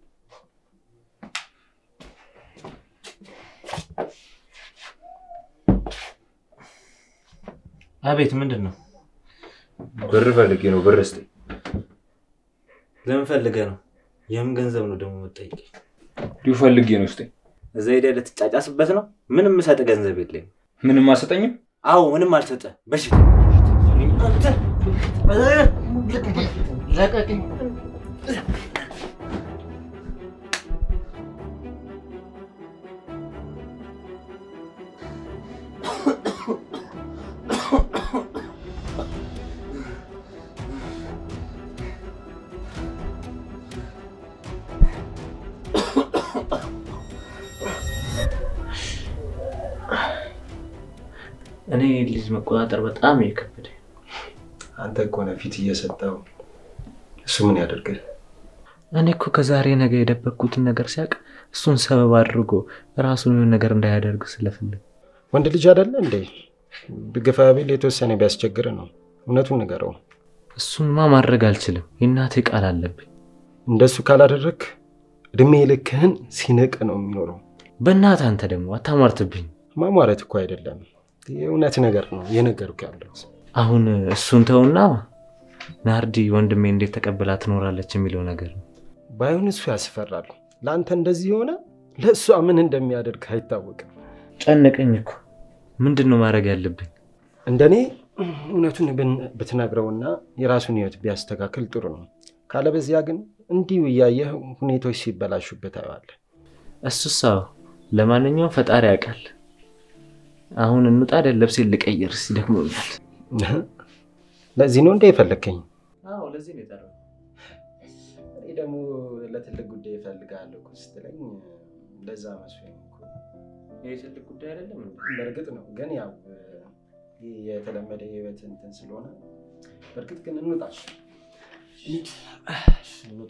አቤት፣ ምንድን ነው? ብር ፈልጌ ነው። ብር ስጠኝ። ለምን ፈልገህ ነው? የምን ገንዘብ ነው ደግሞ የምትጠይቀኝ? እንዲሁ ፈልጌ ነው። ስጠኝ። እዛ ሄደህ ልትጫጫስበት ነው? ምንም የምሰጥህ ገንዘብ የለኝም። ምንም አሰጠኝም? አዎ፣ ምንም አልሰጠህ። በሽታ ለቀቅኝ። እኔ ልጅ መቆጣጠር በጣም የከበደኝ። አንተ እኮ ነህ ፊት እየሰጠው እሱ ምን ያደርግህ? እኔ እኮ ከዛሬ ነገ የደበቅኩትን ነገር ሲያውቅ እሱን ሰበብ አድርጎ ራሱን የሆነ ነገር እንዳያደርግ ስለፈለግ ወንድ ልጅ አይደለ እንዴ? ብግፋ ቢል የተወሰነ ቢያስቸግር ነው። እውነቱን ንገረው። እሱንማ ማድረግ አልችልም። የእናቴ ቃል አለብኝ። እንደሱ ካላደረግ እድሜ ልክህን ሲንቅ ነው የሚኖረው። በእናትህ አንተ ደግሞ አታሟርትብኝ። ማሟረት እኮ አይደለም የእውነት ነገር ነው የነገርኩ ያለሁት። አሁን እሱን ተውና ናርዲ ወንድሜ እንዴት ተቀብላ ትኖራለች የሚለው ነገር ነው። ባይሆን እሱ ያስፈራል። ለአንተ እንደዚህ የሆነ ለእሷ ምን እንደሚያደርግ አይታወቅም። ጨነቀኝ እኮ። ምንድን ነው ማድረግ ያለብኝ? እንደኔ እውነቱን ብን- ብትነግረውና የራሱን ህይወት ቢያስተካክል ጥሩ ነው። ካለበዚያ ግን እንዲሁ እያየህ ሁኔታዎች ሲበላሹበት አየዋለህ። እሱስ አዎ። ለማንኛውም ፈጣሪ ያውቃል። አሁን እንውጣ። አይደል ልብሴን ልቀይር ሲደክሞኛል። ለዚህ ነው እንደ የፈለግከኝ? አዎ ለዚህ ነው የጠራው። እኔ ደግሞ ለትልቅ ጉዳይ እፈልግሃለሁ እኮ ስትለኝ ለዛ መስሎኝ እኮ። ይህ ትልቅ ጉዳይ አይደለም እንዴ? በእርግጥ ነው ግን ያው ይህ የተለመደ የህይወት እንትን ስለሆነ በእርግጥ ግን እንውጣ። እንውጣ።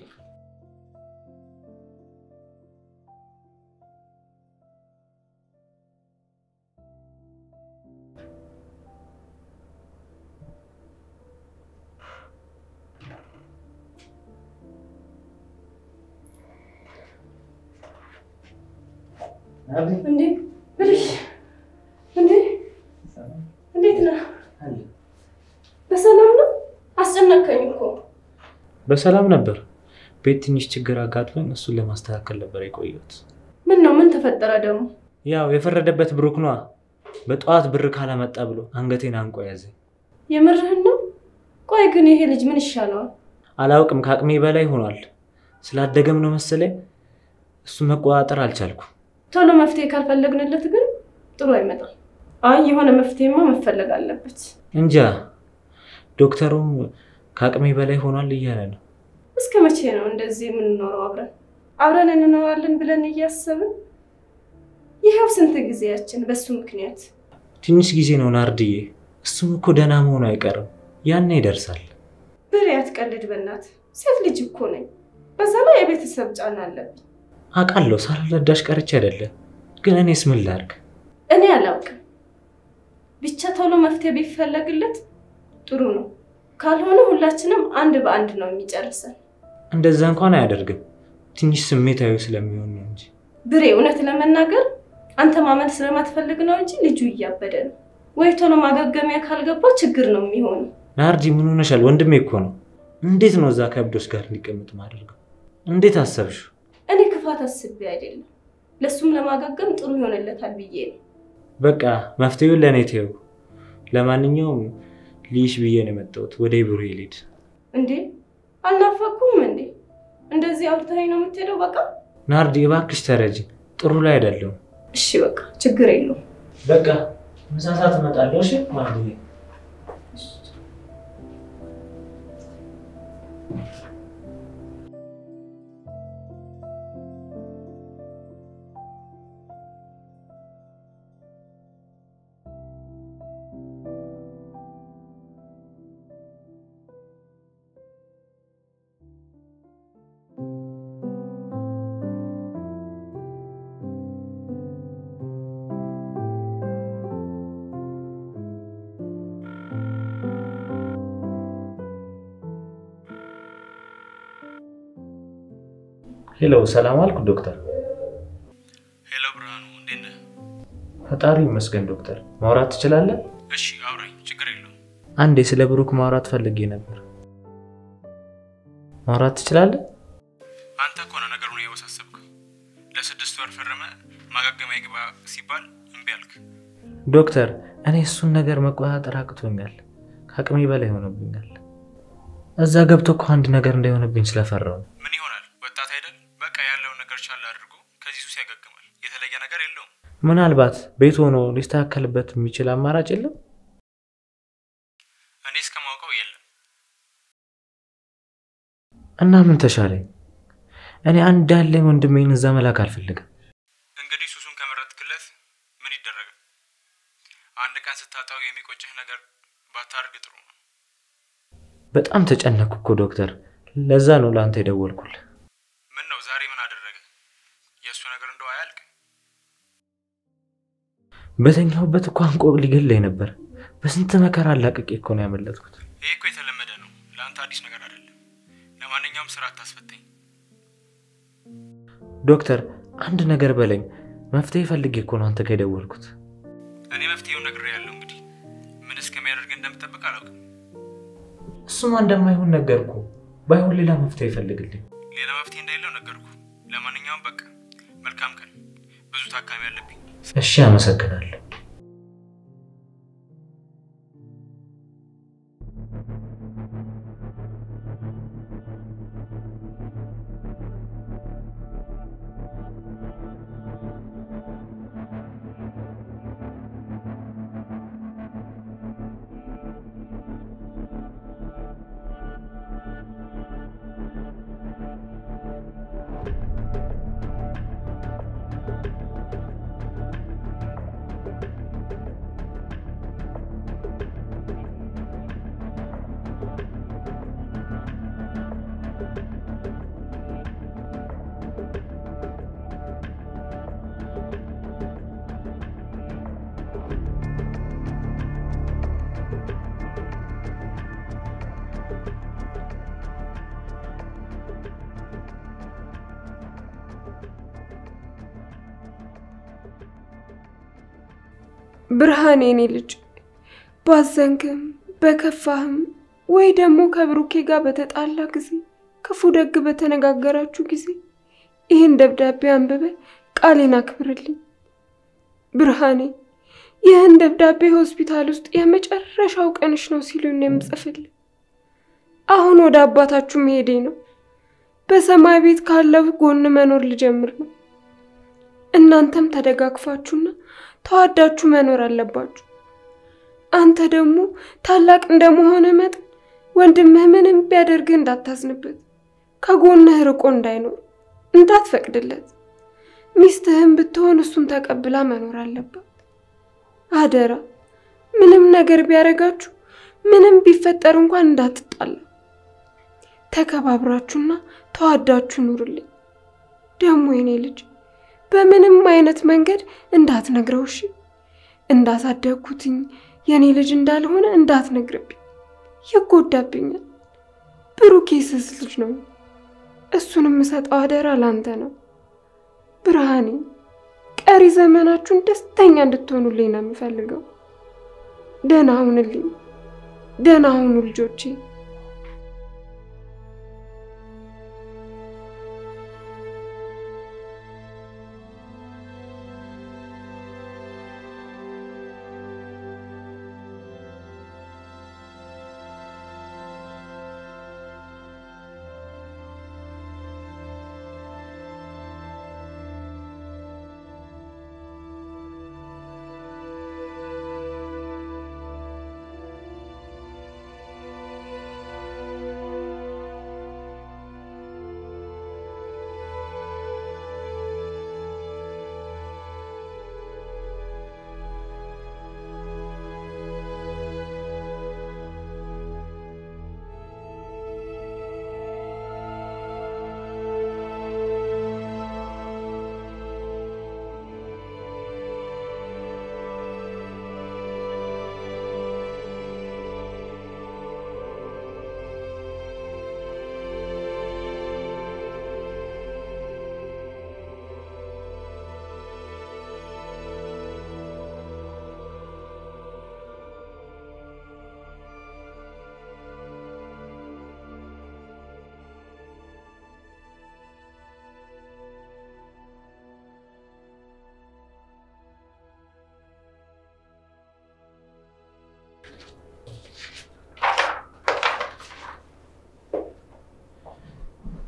እንዴ ብልሽ እንዴ እንዴት ነህ? በሰላም ነው? አስጨነቀኝ እኮ። በሰላም ነበር። ቤት ትንሽ ችግር አጋጥሞኝ እሱን ለማስተካከል ነበር የቆየሁት። ምን ነው? ምን ተፈጠረ ደግሞ? ያው የፈረደበት ብሩክ ነዋ። በጠዋት ብር ካላመጣ ብሎ አንገቴን አንቆ ያዘኝ። የምርህን ነው? ቆይ ግን ይሄ ልጅ ምን ይሻለዋል? አላውቅም፣ ከአቅሜ በላይ ሆኗል። ስላደገም ነው መሰለኝ እሱን መቆጣጠር አልቻልኩም። ቶሎ መፍትሄ ካልፈለግንለት ግን ጥሩ አይመጣም። አይ የሆነ መፍትሄማ መፈለግ አለበት። እንጃ ዶክተሩም ከአቅሜ በላይ ሆኗል እያለ ነው። እስከ መቼ ነው እንደዚህ የምንኖረው አብረን አብረን እንኖራለን ብለን እያሰብን ይኸው ስንት ጊዜያችን በሱ ምክንያት። ትንሽ ጊዜ ነው ናርድዬ። እሱም እኮ ደህና መሆኑ አይቀርም፣ ያኔ ይደርሳል። ብሬ አትቀልድ በእናት ሴት ልጅ እኮ ነኝ። በዛ ላይ የቤተሰብ ጫና አለብኝ። አውቃለሁ፣ ሳልረዳሽ ቀርቼ አይደለም። ግን እኔስ ምን ላድርግ? እኔ አላውቅም። ብቻ ቶሎ መፍትሄ ቢፈለግለት ጥሩ ነው። ካልሆነ ሁላችንም አንድ በአንድ ነው የሚጨርሰን። እንደዛ እንኳን አያደርግም። ትንሽ ስሜታዊ ስለሚሆን ነው እንጂ። ብሬ እውነት ለመናገር አንተ ማመን ስለማትፈልግ ነው እንጂ ልጁ እያበደ ነው። ወይ ቶሎ ማገገሚያ ካልገባ ችግር ነው የሚሆነው። ናርዲ ምን ሆነሻል? ወንድሜ እኮ ነው። እንዴት ነው እዛ ከእብዶች ጋር እንዲቀመጥ ማደርገው? እንዴት አሰብሽ? እኔ ክፋት አስቤ አይደለም፣ ለእሱም ለማገገም ጥሩ ይሆንለታል ብዬ ነው። በቃ መፍትሄውን ለእኔ ተይው። ለማንኛውም ልይሽ ብዬ ነው የመጣሁት። ወደ ብሩ ልሂድ። እንዴ አልናፈኩም እንዴ? እንደዚህ አውርተኸኝ ነው የምትሄደው? በቃ ናርዲ እባክሽ ተረጂ። ጥሩ ላይ አይደለም። እሺ፣ በቃ ችግር የለውም። በቃ ምሳ ሰዓት እመጣለሁ። እሺ ናርዲ። ሄሎ፣ ሰላም አልኩ ዶክተር። ሄሎ ብርሃኑ፣ እንዴት ነህ? ፈጣሪ ይመስገን ዶክተር። ማውራት ትችላለህ? እሺ አውራኝ፣ ችግር የለውም። አንዴ ስለ ብሩክ ማውራት ፈልጌ ነበር። ማውራት ትችላለህ? አንተ እኮ ነው ነገሩን የወሳሰብከው። ለስድስት ወር ፈርመ ማገገሚያ ግባ ሲባል እምቢ አልክ። ዶክተር፣ እኔ እሱን ነገር መቆጣጠር አቅቶኛል። ከአቅሜ በላይ ሆኖብኛል። እዛ ገብቶ እኮ አንድ ነገር እንዳይሆንብኝ ስለፈራው ነው። ምን ይሆናል? ወጣት አይደል? በቃ ያለውን ነገር ቻል አድርጎ ከዚህ ሱስ ያገግማል። የተለየ ነገር የለውም። ምናልባት ቤት ሆኖ ሊስተካከልበት የሚችል አማራጭ የለም? እኔ እስከማውቀው የለም። እና ምን ተሻለኝ? እኔ አንድ ያለኝ ወንድሜን እዛ መላክ አልፈልግም። እንግዲህ ሱሱን ከመረጥክለት ምን ይደረጋል? አንድ ቀን ስታጣው የሚቆጭህ ነገር ባታርግ ጥሩ ነው። በጣም ተጨነኩ እኮ ዶክተር። ለዛ ነው ለአንተ የደወልኩልህ። ምን ነው ዛሬ ምን አደረገ? የእሱ ነገር እንደው አያልቅ። በተኛሁበት እኮ አንቆ ሊገለኝ ነበር። በስንት መከራ አላቅቄ እኮ ነው ያመለጥኩት። ይሄ እኮ የተለመደ ነው። ለአንተ አዲስ ነገር አይደለም። ለማንኛውም ስራ አታስፈተኝ። ዶክተር አንድ ነገር በለኝ። መፍትሄ ፈልጌ እኮ ነው አንተ ጋር የደወልኩት። እኔ መፍትሄውን ነግሬ ያለው እንግዲህ ምን እስከሚያደርግ እንደምጠብቅ አላውቅም። እሱማ እንደማይሆን ነገርኩ። ባይሆን ሌላ መፍትሄ ይፈልግልኝ። ሌላ መፍትሄ እንደሌለው ነገርኩ። ለማንኛውም በቃ መልካም ቀን። ብዙ ታካሚ አለብኝ። እሺ፣ አመሰግናለሁ። ብርሃን የኔ ልጅ ባዘንክም በከፋህም ወይ ደግሞ ከብሩኬ ጋር በተጣላ ጊዜ ክፉ ደግ በተነጋገራችሁ ጊዜ ይህን ደብዳቤ አንብበ ቃሌን አክብርልኝ። ብርሃኔ ይህን ደብዳቤ ሆስፒታል ውስጥ የመጨረሻው ቀንሽ ነው ሲሉኝ ነው የምጽፍልህ። አሁን ወደ አባታችሁ መሄዴ ነው። በሰማይ ቤት ካለው ጎን መኖር ልጀምር ነው። እናንተም ተደጋግፋችሁና ተዋዳችሁ መኖር አለባችሁ። አንተ ደግሞ ታላቅ እንደመሆነ መጠን ወንድምህ ምንም ቢያደርግህ እንዳታዝንበት፣ ከጎንህ ርቆ እንዳይኖር እንዳትፈቅድለት። ሚስትህም ብትሆን እሱን ተቀብላ መኖር አለባት። አደራ ምንም ነገር ቢያደርጋችሁ፣ ምንም ቢፈጠር እንኳን እንዳትጣላ። ተከባብራችሁና ተዋዳችሁ ኑርልኝ። ደግሞ የኔ ልጅ በምንም አይነት መንገድ እንዳትነግረው እሺ። እንዳሳደግኩትኝ የኔ ልጅ እንዳልሆነ እንዳትነግርብኝ፣ ይጎዳብኛል። ብሩኬ ስስ ልጅ ነው። እሱን የምሰጠው አደራ ላንተ ነው። ብርሃኔ፣ ቀሪ ዘመናችሁን ደስተኛ እንድትሆኑልኝ ነው የምፈልገው። ደህና ሁንልኝ። ደህና ሁኑ ልጆቼ።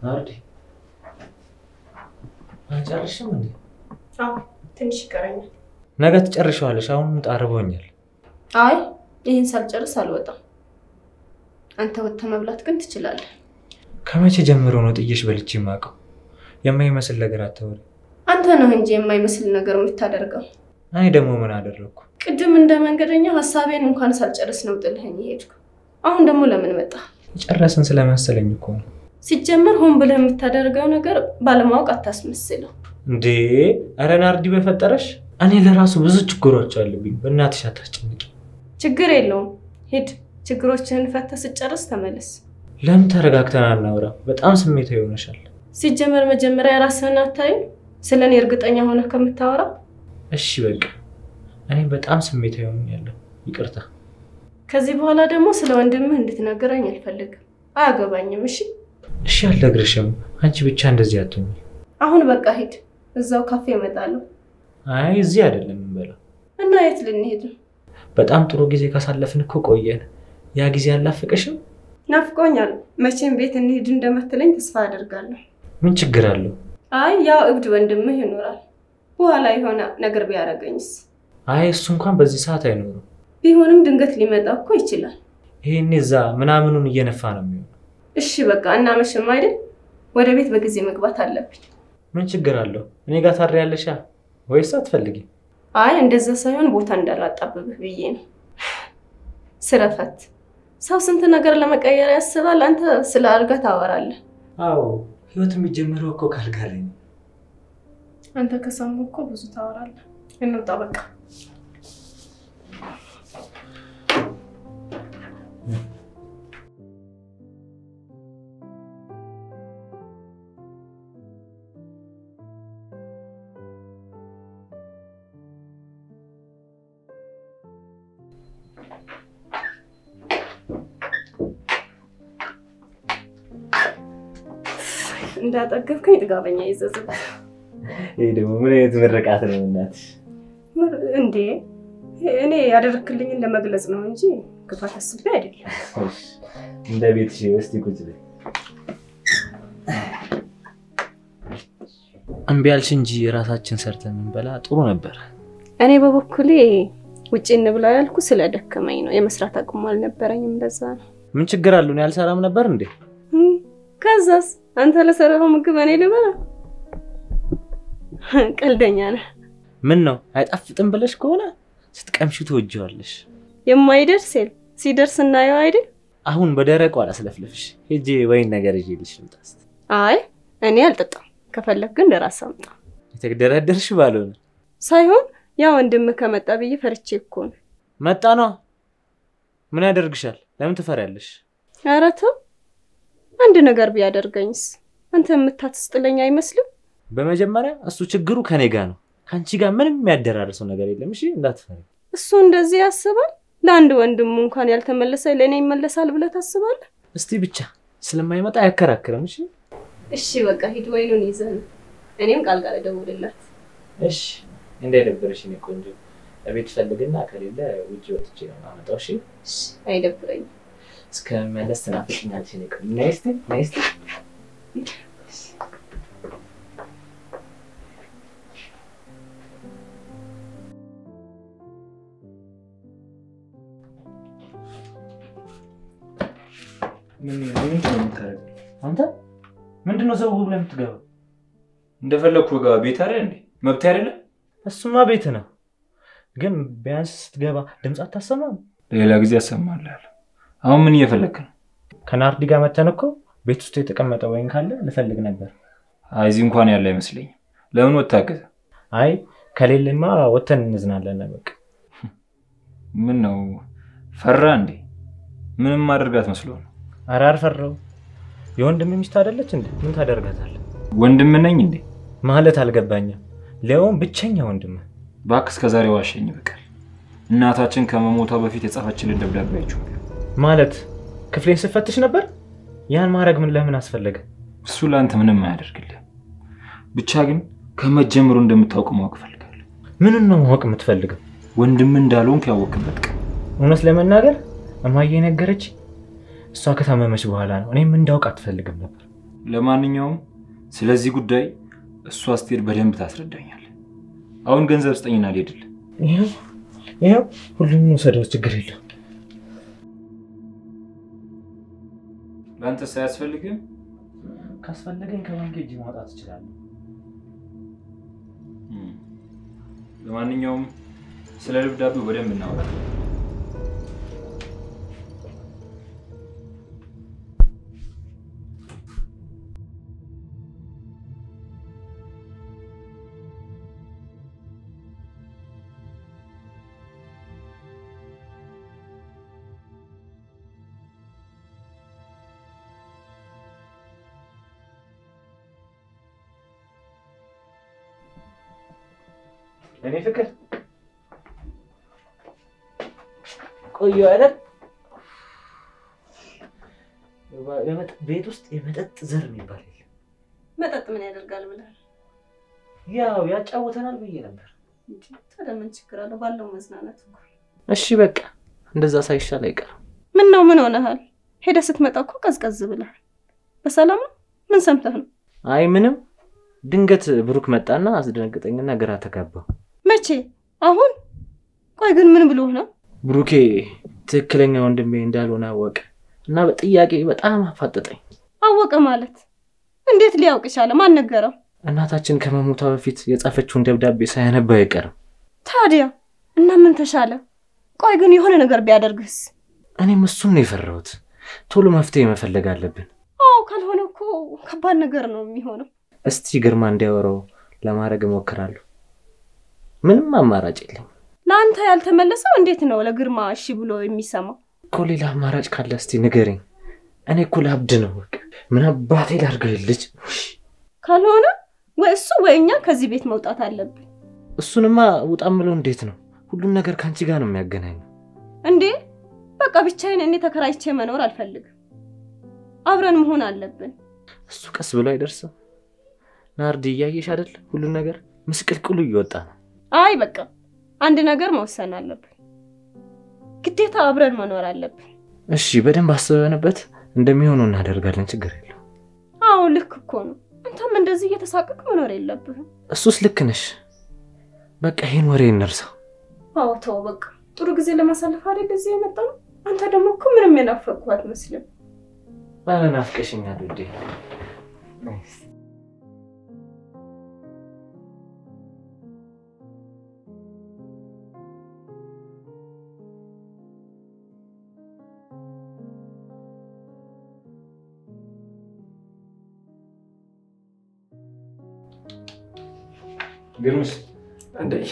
ናርዲ አንጨርሽም እንዴ? አዎ ትንሽ ይቀረኛል። ነገ ትጨርሸዋለሽ። አሁን ጣርቦኛል። አይ ይህን ሳልጨርስ አልወጣም። አንተ ወጥተህ መብላት ግን ትችላለህ። ከመቼ ጀምሮ ነው ጥዬሽ በልቼ የማውቀው? የማይመስል ነገር አታወሪ። አንተ ነህ እንጂ የማይመስል ነገር የምታደርገው። እኔ ደግሞ ምን አደረግኩ? ቅድም እንደ መንገደኛ ሀሳቤን እንኳን ሳልጨርስ ነው ጥልኸኝ የሄድኩ። አሁን ደግሞ ለምን መጣ? የጨረስን ስለመሰለኝ እኮ ነው። ሲጀመር ሆን ብለህ የምታደርገው ነገር ባለማወቅ አታስመስለው። እንዴ ኧረ ናርዲ በፈጠረሽ፣ እኔ ለራሱ ብዙ ችግሮች አሉብኝ። በእናትሽ አታስጨንቂ። ችግር የለውም ሂድ፣ ችግሮችህን ፈተህ ስጨርስ ተመለስ። ለምን ተረጋግተን አናውራ? በጣም ስሜታዊ ይሆነሻል። ሲጀመር መጀመሪያ ራስህን አታይም? ስለ እኔ እርግጠኛ ሆነ ከምታወራ እሺ በቃ እኔ በጣም ስሜታዊ ሆኛለሁ። ይቅርታ። ከዚህ በኋላ ደግሞ ስለ ወንድምህ እንድትነግረኝ አልፈልግም። አያገባኝም። እሺ እሺ አልነግርሽም። አንቺ ብቻ እንደዚህ አትሁኝ። አሁን በቃ ሂድ። እዛው ካፌ እመጣለሁ። አይ እዚህ አይደለም የምንበላው። እና የት ልንሄድ ነው? በጣም ጥሩ ጊዜ ካሳለፍን እኮ ቆየን። ያ ጊዜ አላፍቅሽም? ናፍቆኛል። መቼም ቤት እንሂድ እንደምትለኝ ተስፋ አደርጋለሁ። ምን ችግር አለው? አይ ያው እብድ ወንድምህ ይኖራል። በኋላ የሆነ ነገር ቢያደርገኝስ? አይ እሱ እንኳን በዚህ ሰዓት አይኖርም። ቢሆንም ድንገት ሊመጣ እኮ ይችላል። ይሄኔ እዛ ምናምኑን እየነፋ ነው የሚሆነው። እሺ በቃ እናመሽም አይደል? ወደ ቤት በጊዜ መግባት አለብኝ። ምን ችግር አለው? እኔ ጋር ታድሪያለሽ ወይስ አትፈልጊም? አይ እንደዛ ሳይሆን ቦታ እንዳላጣብብህ ብዬ ነው። ስረፈት ሰው ስንት ነገር ለመቀየር ያስባል። አንተ ስለ አልጋ ታወራለህ። አዎ ህይወት የሚጀምረው እኮ ካልጋ ላይ ነው። አንተ ከሰሙ እኮ ብዙ ታወራለህ። እንውጣ በቃ። እንዳጠገብከኝ ጥጋበኛ ይዘዝብ ይህ ደግሞ ምን አይነት ምርቃት ነው እናትሽ? እንዴ እኔ ያደረክልኝን ለመግለጽ ነው እንጂ ክፋት አስቤ አይደለም። እንደ ቤትሽ እስቲ ቁጭ በይ። እምቢ አልሽ እንጂ ራሳችን ሰርተን የምንበላ ጥሩ ነበር። እኔ በበኩሌ ውጭ እንብላ ያልኩ ስለደከመኝ ነው። የመስራት አቅሙ አልነበረኝም። ለዛ ነው። ምን ችግር አለው? እኔ አልሰራም ነበር እንዴ? ከዛስ አንተ ለሰራኸው ምግብ እኔ ልበላ? ቀልደኛ ነህ። ምን ነው አይጣፍጥም ብለሽ ከሆነ ስትቀምሺ ትወጂዋለሽ። የማይደርስ የለ ሲደርስ እናየው አይደል? አሁን በደረቁ አላስለፍልፍሽ። ሄጄ ወይን ነገር ይዤልሽ ልምጣ እስኪ። አይ እኔ አልጠጣም። ከፈለግ ግን ለራስ አምጣ። የተደረደርሽ ባልሆነ ሳይሆን ያ ወንድምህ ከመጣ ብዬ ፈርቼ እኮ ነው። መጣ ነው። ምን ያደርግሻል? ለምን ትፈሪያለሽ? ኧረ ተው። አንድ ነገር ቢያደርገኝስ? አንተ የምታትስጥለኝ አይመስልም? በመጀመሪያ እሱ ችግሩ ከኔ ጋር ነው። ከአንቺ ጋር ምንም የሚያደራርሰው ነገር የለም። እሺ እንዳትፈሪ። እሱ እንደዚህ ያስባል። ለአንድ ወንድሙ እንኳን ያልተመለሰ ለእኔ ይመለሳል ብለህ ታስባለህ? እስቲ ብቻ ስለማይመጣ አያከራክርም። እሺ እሺ በቃ ሂድ፣ ወይኑን ይዘህ ነው። እኔም ቃል ቃል እደውልላት። እሺ እንዳይደብርሽ የእኔ ቆንጆ። ቤት ፈልግና ከሌለ ውጭ ወጥቼ ነው የማመጣው። እሺ እሺ፣ አይደብረኝም። እስከመለስ ትናፍቅኛለሽ የእኔ ቆንጆ። ነይ እስኪ ነይ እስኪ። ምንድን ነው የምታደርገው? አንተ ምንድን ነው ሰው ብለህ የምትገባው? እንደፈለግኩ ገባ። ቤት አይደል እንዴ? መብት አይደለም? እሱማ ቤት ነው፣ ግን ቢያንስ ስትገባ ድምፅ አታሰማም? ሌላ ጊዜ ያሰማልሃል። አሁን ምን እየፈለግክ ነው? ከናርዲ ጋር መተን እኮ ቤት ውስጥ የተቀመጠ ወይን ካለ ልፈልግ ነበር። አይ እዚህ እንኳን ያለ አይመስለኝም። ለምን ወታገዘ? አይ ከሌለማ ወተን እንዝናለን። በቃ ምን ነው ፈራ እንዴ? ምንም ማደርጋት መስሎ ነው። ኧረ አልፈራው። የወንድም ሚስት አይደለች እንዴ? ምን ታደርጋታለህ? ወንድም ነኝ እንዴ? ማለት አልገባኝም። ሊያውም ብቸኛ ወንድም እባክህ እስከ ዛሬ ዋሸኝ በቀል። እናታችን ከመሞቷ በፊት የጻፈችልን ደብዳቤ አይቼዋለሁ። ማለት ክፍሌን ስፈትሽ ነበር። ያን ማድረግ ምን ለምን አስፈለገ? እሱ ለአንተ ምንም አያደርግልህ። ብቻ ግን ከመጀመሩ እንደምታውቅ ማወቅ እፈልጋለሁ። ምንን ነው ማወቅ የምትፈልገው? ወንድም እንዳልሆንክ ያወቅበት ቀን እውነት ለመናገር እማዬ ነገረች። እሷ ከታመመች በኋላ ነው። እኔም እንዳውቅ አትፈልግም ነበር። ለማንኛውም ስለዚህ ጉዳይ እሷ ስትሄድ በደንብ ታስረዳኛል። አሁን ገንዘብ ስጠኝና ልሄድል። ይኸው ይኸው ሁሉንም ውሰደው፣ ችግር የለው። ለአንተ ሳያስፈልግም ካስፈለገኝ ከባንክ እጅ ማውጣት እችላለሁ። ለማንኛውም ስለ ደብዳቤው በደንብ እናወራለን። እኔ ፍቅር ቆዩ አይደል? ቤት ውስጥ የመጠጥ ዘር የሚባል የለም። መጠጥ ምን ያደርጋል ብላል ያው ያጫውተናል ብዬ ነበር። እንጂ ታዲያ ምን ችግር አለው? ባለው መዝናናት እኮ። እሺ በቃ እንደዛ ሳይሻል አይቀርም። ምን ነው ምን ሆነሃል? ሄደ ስትመጣ እኮ ቀዝቀዝ ብለሃል። በሰላም ነው? ምን ሰምተህ ነው? አይ ምንም፣ ድንገት ብሩክ መጣና አስደነገጠኝና ግራ ተጋባው። መቼ? አሁን? ቆይ ግን ምን ብሎ ነው? ብሩኬ ትክክለኛ ወንድሜ እንዳልሆነ አወቀ እና በጥያቄ በጣም አፋጠጠኝ። አወቀ ማለት እንዴት ሊያውቅ ቻለ? ማን ነገረው? እናታችን ከመሞቷ በፊት የጻፈችውን ደብዳቤ ሳያነባ አይቀርም። ታዲያ እና ምን ተሻለ? ቆይ ግን የሆነ ነገር ቢያደርግስ? እኔም እሱን ነው የፈራሁት። ቶሎ መፍትሄ መፈለግ አለብን። አዎ፣ ካልሆነ እኮ ከባድ ነገር ነው የሚሆነው። እስቲ ግርማ እንዲያወራው ለማድረግ እሞክራለሁ። ምንም አማራጭ የለኝም ለአንተ ያልተመለሰው እንዴት ነው ለግርማ እሺ ብሎ የሚሰማው? እኮ። ሌላ አማራጭ ካለ እስቲ ንገረኝ። እኔ እኮ ላብድ ነው። በቃ ምን አባቴ ላድርገው? ይህ ልጅ ካልሆነ ወይ እሱ ወይ እኛ ከዚህ ቤት መውጣት አለብን። እሱንማ ውጣ ምለው እንዴት ነው? ሁሉም ነገር ከአንቺ ጋር ነው የሚያገናኘው። እንዴ በቃ ብቻዬን እኔ ተከራይቼ መኖር አልፈልግም። አብረን መሆን አለብን። እሱ ቀስ ብሎ አይደርስም። ናርዲ እያየሽ አይደል? ሁሉም ነገር ምስቅልቅሉ እየወጣ ነው። አይ በቃ አንድ ነገር መወሰን አለብን። ግዴታ አብረን መኖር አለብን። እሺ በደንብ አስበንበት እንደሚሆነው እናደርጋለን። ችግር የለው። አዎ ልክ እኮ ነው። አንተም እንደዚህ እየተሳቀቅ መኖር የለብህም። እሱስ ልክ ነሽ። በቃ ይህን ወሬ እንርሳው። አዎ ተው በቃ ጥሩ ጊዜ ለማሳለፍ አይደል እዚህ የመጣ ነው። አንተ ደግሞ እኮ ምንም የናፈቅኩህ አትመስልም። ባለ ናፍቀሽኛል ውዴ። ግርምሽ እንዴት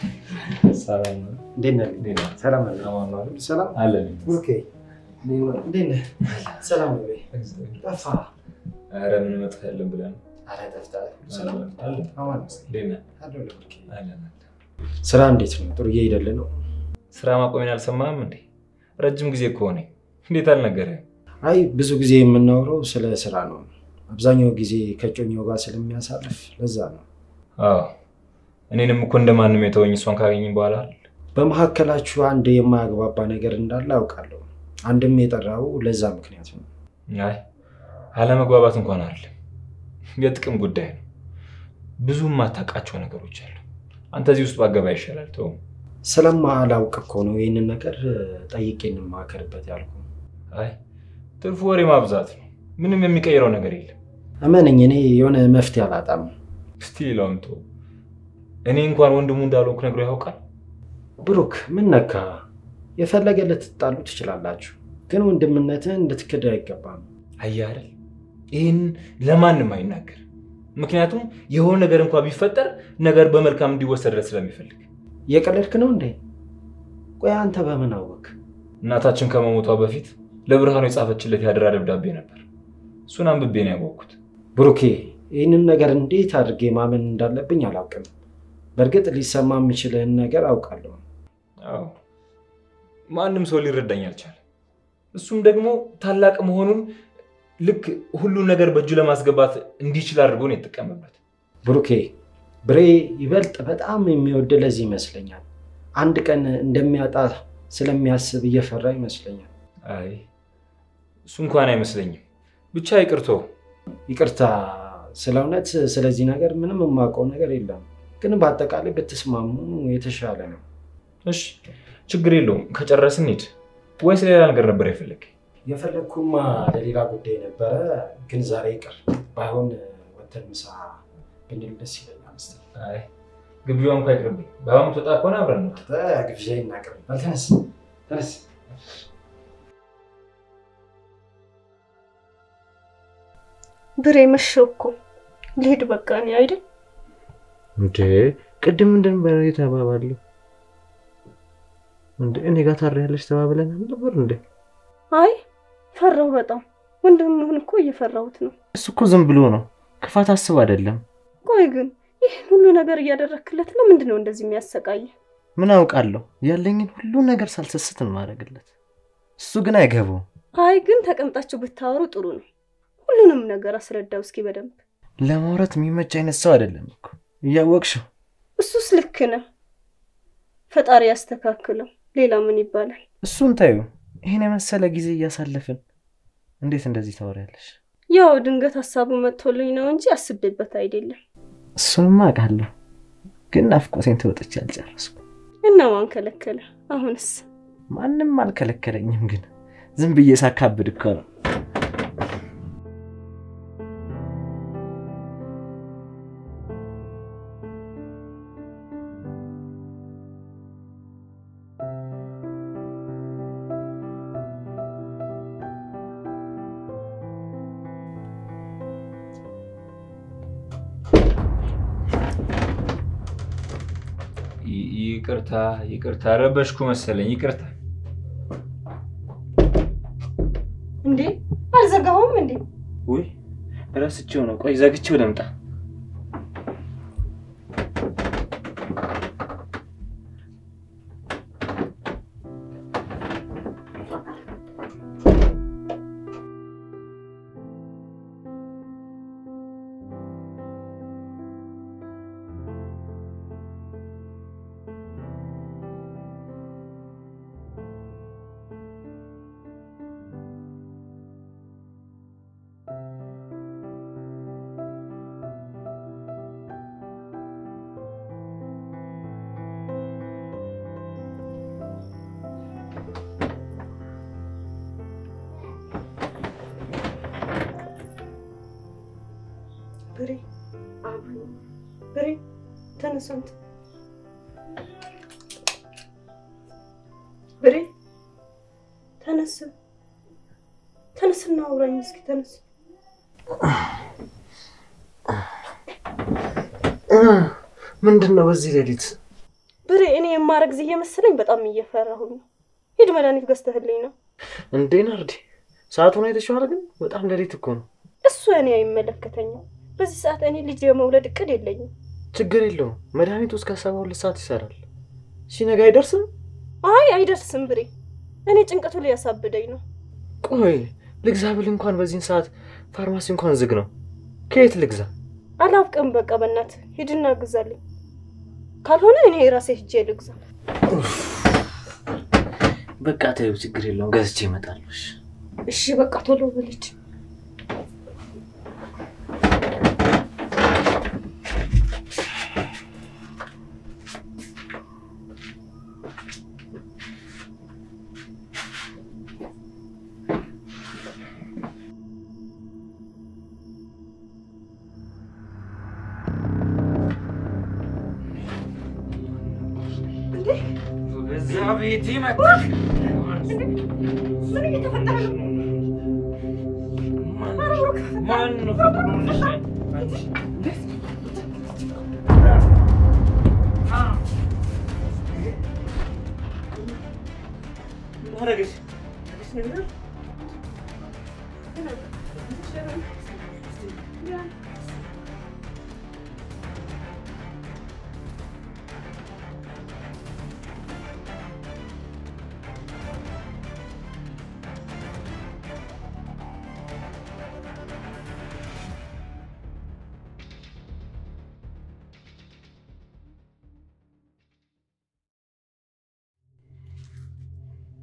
ሰላም ነው? ነህ? እንዴት ነህ? ሰላም ነህ? አማን ነው አይደል? ሰላም አለን። ኦኬ። እንዴት ነህ? ሰላም ነው ወይ? ጠፋ። ኧረ ምን መጥፋት ያለን ብለን ነው። ኧረ ጠፍተሃል። ሰላም አለን አለን። አማን ነው? እንዴት ነህ? አለሁልህ። ኦኬ። አለን አለን። ስራ እንዴት ነው? ጥሩ እየሄደልህ ነው? ስራ ማቆሜን አልሰማህም እንዴ? ረጅም ጊዜ እኮ ሆነኝ። እንዴት አልነገረህም? አይ ብዙ ጊዜ የምናወራው ስለ ስራ ነው። አብዛኛው ጊዜ ከጮኛው ጋር ስለሚያሳልፍ ለዛ ነው። አዎ እኔንም እኮ እንደማንም የተወኝ እሷን ካገኘኝ በኋላ አይደል? በመካከላችሁ አንድ የማያግባባ ነገር እንዳለ አውቃለሁ። አንድም የጠራው ለዛ ምክንያት ነው። አይ አለመግባባት እንኳን አይደለም፣ የጥቅም ጉዳይ ነው። ብዙ የማታውቃቸው ነገሮች አሉ። አንተ እዚህ ውስጥ ባገባ ይሻላል። ተው። ስለማላውቅ እኮ ነው ይህንን ነገር ጠይቄ እንማከርበት ያልኩ። አይ ትርፉ ወሬ ማብዛት ነው። ምንም የሚቀይረው ነገር የለም። እመነኝ፣ እኔ የሆነ መፍትሄ አላጣም። እስቲ ሌላውን ተው። እኔ እንኳን ወንድሙ እንዳልሆንኩ ነግሮ ያውቃል። ብሩክ ምን ነካ? የፈለገ ልትጣሉ ትችላላችሁ፣ ግን ወንድምነትህን እንድትክድ አይገባም። አየህ አይደል? ይህን ለማንም አይናገር። ምክንያቱም የሆነ ነገር እንኳን ቢፈጠር ነገር በመልካም እንዲወሰድለት ስለሚፈልግ። እየቀለድክ ነው እንዴ? ቆይ አንተ በምን አወቅ? እናታችን ከመሞቷ በፊት ለብርሃኑ የጻፈችለት ያደራ ደብዳቤ ነበር። እሱን አንብቤ ነው ያወቅኩት። ብሩኬ፣ ይህንን ነገር እንዴት አድርጌ ማመን እንዳለብኝ አላውቅም። በእርግጥ ሊሰማ የምችልህን ነገር አውቃለሁ። አዎ ማንም ሰው ሊረዳኝ አልቻለም። እሱም ደግሞ ታላቅ መሆኑን ልክ ሁሉን ነገር በእጁ ለማስገባት እንዲችል አድርጎ ነው የተጠቀመበት። ብሩኬ፣ ብሬ ይበልጥ በጣም የሚወድ ለዚህ ይመስለኛል። አንድ ቀን እንደሚያጣ ስለሚያስብ እየፈራ ይመስለኛል። አይ እሱ እንኳን አይመስለኝም። ብቻ ይቅርቶ ይቅርታ፣ ስለ እውነት ስለዚህ ነገር ምንም የማውቀው ነገር የለም፣ ግን በአጠቃላይ ብትስማሙ የተሻለ ነው። እሺ ችግር የለውም። ከጨረስን ሂድ። ወይስ ሌላ ነገር ነበር የፈለግ? የፈለግኩማ ለሌላ ጉዳይ ነበረ፣ ግን ዛሬ ይቅር። ባይሆን ወተን ምሳ ብንል ደስ ይለኛል። መሰለኝ። አይ ግብዣው እንኳ ይቅርብኝ። በአሁኑ ትወጣ ከሆነ አብረን ነው። ግብዣ ይናቅርብ። ተነስ ተነስ። ብሬ መሸው እኮ ልሄድ በቃ እኔ አይደል እንዴ ቅድም ምንድን ነበር የተባባሉ? እንዴ እኔ ጋር ታሪያለሽ ተባብለን ነበር እንዴ? አይ ፈራሁ በጣም ወንድምህን እኮ እየፈራሁት ነው እሱ እኮ ዝም ብሎ ነው፣ ክፋት አስብ አይደለም። ቆይ ግን ይህን ሁሉ ነገር እያደረክለት ለምንድን ነው እንደዚህ የሚያሰቃየ ምን አውቃለሁ? ያለኝን ሁሉ ነገር ሳልሰስት ነው ማድረግለት። እሱ ግን አይገባውም። አይ ግን ተቀምጣችሁ ብታወሩ ጥሩ ነው ሁሉንም ነገር አስረዳው እስኪ በደንብ ለማውራት የሚመች አይነት ሰው አይደለም እኮ እያወቅሽው። እሱስ ልክ ነህ ፈጣሪ ያስተካክለው ሌላ ምን ይባላል እሱን ታዩ። ይህን የመሰለ ጊዜ እያሳለፍን እንዴት እንደዚህ ታወሪያለሽ? ያው ድንገት ሀሳቡ መጥቶልኝ ነው እንጂ አስቤበት አይደለም እሱንማ አውቃለሁ፣ ግን ናፍቆቴን ተወጥቼ አልጨረስኩም። እና ማን ከለከለ አሁንስ ማንም አልከለከለኝም፣ ግን ዝም ብዬ ሳካብድ እኮ ነው። ይ- ይቅርታ ይቅርታ፣ ረበሽኩ መሰለኝ። ይቅርታ። እንዴ አልዘጋሁም እንዴ ውይ ረስቼው ነው። ቆይ ዘግቼው ልምጣ። ብሬ አብሮ ብሬ ተነስ አንተ ብሬ ተነስ ተነስና አውራኝ እስኪ ተነስ ምንድን ነው በዚህ ሌሊት? ብሬ እኔ የማረግዝ እየመሰለኝ በጣም እየፈራሁኝ ነው ሂድ መድኃኒት ገዝተህልኝ ነው እንዴ ናርዲ፣ ሰዓቱን አይተሽዋል? ግን በጣም ሌሊት እኮ ነው። እሱ እኔ አይመለከተኝም በዚህ ሰዓት እኔ ልጅ የመውለድ እቅድ የለኝም ችግር የለውም። መድኃኒቱ እስከ ሰባ ሁለት ሰዓት ይሰራል። ሲነጋ አይደርስም? አይ አይደርስም ብሬ እኔ ጭንቀቱ ሊያሳብደኝ ነው ቆይ ልግዛ ብል እንኳን በዚህን ሰዓት ፋርማሲ እንኳን ዝግ ነው። ከየት ልግዛ? አላውቅም በቃ በእናትህ ሂድና ግዛልኝ ካልሆነ እኔ የራሴ ሂጄ ልግዛ በቃ ተይው፣ ችግር የለውም። ገዝቼ እመጣለሁ። እሺ። እሺ በቃ ቶሎ ብልጅ በዛ ቤት መጣ። ምን እየተፈጠረ ነው ማን ነው ፈቅዶልሽ?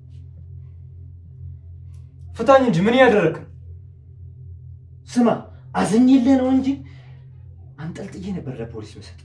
ፍታኝ እንጂ ምን እያደረግ ስማ አዝኜልህ ነው እንጂ አንጠልጥዬ ነበር ለፖሊስ መሰጥ